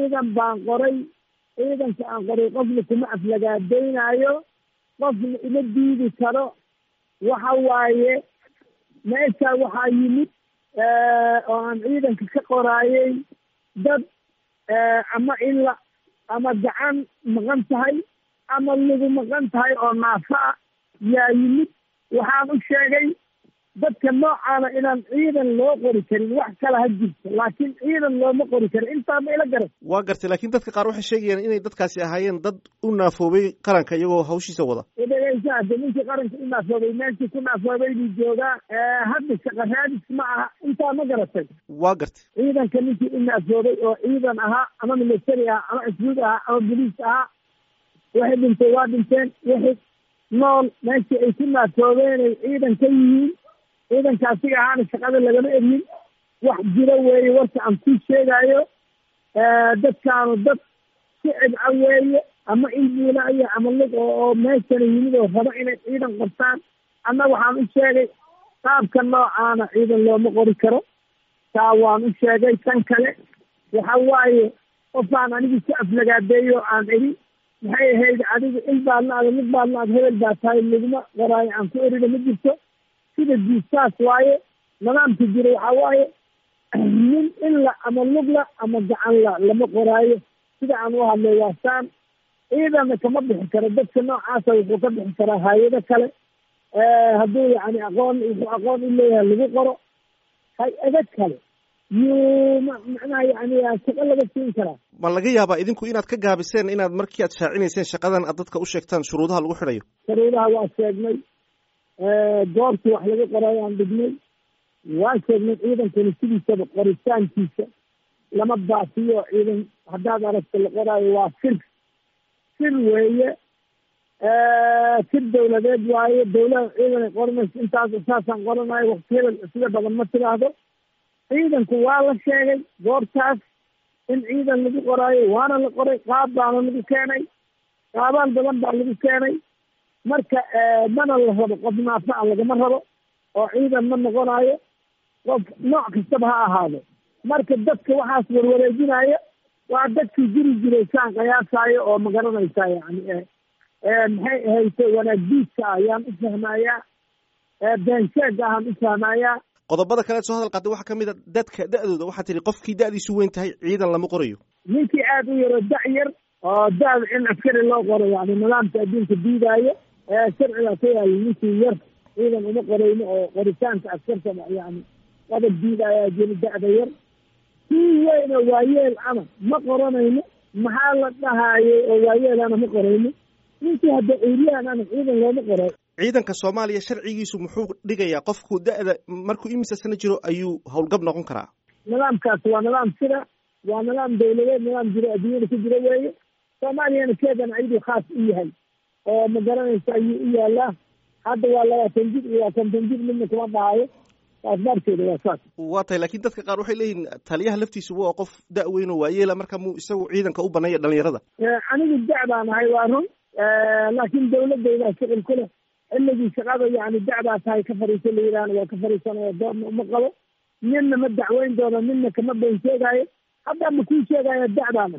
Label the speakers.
Speaker 1: ciidan baan qoray ciidanka aan qoray qofna kuma aflagaadaynaayo qofna ima diidi karo waxa waaye meesha waxaa yimid oo aan ciidanka ka qoraayay dad ama ila ama gacan maqan tahay ama lagu maqan tahay oo naafa ah yaa yimid waxaan u sheegay dadka noocaana inaan ciidan loo qori karin wax kale ha jirto laakiin ciidan looma qori karin intaa ma ila garan
Speaker 2: waa gartay laakiin dadka qaar waxay sheegayaan inay dadkaasi ahaayeen dad u naafoobay qaranka iyagoo hawshiisa wada
Speaker 1: dhegeysa hade ninkii qaranka u naafoobay meeshii ku naafoobay buu joogaa hadda shaqa raadis ma aha intaa ma garatay
Speaker 2: waa gartay
Speaker 1: ciidanka ninkii u naafoobay oo ciidan ahaa ama military ahaa ama cusbuud ahaa ama boliis ahaa waxay dhintay waa dhinteen wixii nool meeshii ay ku naafoobeen ay ciidan ka yihiin ciidanka asiga ahaana shaqada lagama eryin wax jiro weeye warka aan kuu sheegaayo dadkaanu dad sicib a weeye ama ilbuulaya ama lug oo meeshana yimid oo rabo inay ciidan qabtaan anna waxaan u sheegay qaabka noocaana ciidan looma qori karo taa waan u sheegay tan kale waxa waaye qofaan anigu ku aflagaadeeyo aan eri maxay ahayd adigu il baadna ada mid baadna ad hebel baa tahay laguma qoraayo aan ku erina ma jirto sida diistaas waaye nidaamka jira waxaa waaye nin illa ama lugla ama gacanla lama qoraayo sida aan u hadlay waasaan ciidanna kama bixi karo dadka noocaasa wuxuu ka bixi karaa hay-ado kale hadduu yani aqoon wuxuu aqoon u leeyahay lagu qoro hay-ado kale yuu macnaha yani shaqo laga siin karaa
Speaker 2: ma laga yaabaa idinku inaad ka gaabiseen inaad markii aad shaacinayseen shaqadan aad dadka u sheegtaan shuruudaha lagu xidhayo
Speaker 1: shuruudaha waa sheegnay goortii wax laga qorayo aan dhignay waa sheegnay ciidankani sidiisaba qoritaankiisa lama baafiyo ciidan haddaad aragto la qoraayo waa sir sir weeye sir dawladeed waaye dawlada ciidanay qoranayso intaas saasaan qoranayo wakti hebel sida badan ma tiraahdo ciidanku waa la sheegay goortaas in ciidan lagu qoraayo waana la qoray qaab baana lagu keenay qaabaan badan baa lagu keenay marka mana la rabo qof naafa a lagama rabo oo ciidan ma noqonayo qof nooc kastaba ha ahaado marka dadka waxaas warwareejinaya waa dadkii jiri jiray saan qayaasaayo oo ma garanaysaa yani maxay ahayse wanaagdiidka ayaan u fahmayaa beensheega ahaan u fahmayaa
Speaker 2: qodobada kale soo hadal qaatay waxaa kamid a dadka da-dooda waxaa tihi qofkii da-diisu weyn tahay ciidan lama qorayo
Speaker 1: ninkii aada u yaro da- yar oo da- in askari loo qoro yani nidaamka adduunka diidaayo sharcigaa ka yaala ninkii yar ciidan uma qorayno oo qoritaanka askarta yani qodab diidaayaa jiri da-da yar kii weyn oo waayeel ana ma qoranayno maxaa la dhahayay oo waayeelana ma qorayno ninkii hadda eryaan ana ciidan looma qoray
Speaker 2: ciidanka soomaaliya sharcigiisu muxuu dhigayaa qofku da-da markuu imisa sano jiro ayuu howlgab noqon karaa
Speaker 1: nidaamkaas waa nidaam sida waa nidaam dawladeed nidaam jiro adduunyada ku jiro weeye soomaaliyana keedan ayaduu khaas u yahay oo ma garanaysa ayuu u yaalaa hadda waa labaatan jir iyo waa konton jir midna kuma dhahayo asbaabteeda waa saas
Speaker 2: waa tahay lakin dadka qaar waxay leeyihin taliyaha laftiisu waa qof da- weyn oo waayeela marka muu isagu ciidanka u baneeya dhalinyarada
Speaker 1: anigu da- baan ahay waa run laakiin dawladaydaa shuqul ku leh xilligii shaqada yani da-baa tahay ka fariiso la yidhahna waa ka fariisanaya doorna uma qabo ninna ma dacweyn doono ninna kama been sheegaayo hadda ma kuu sheegaya da-daana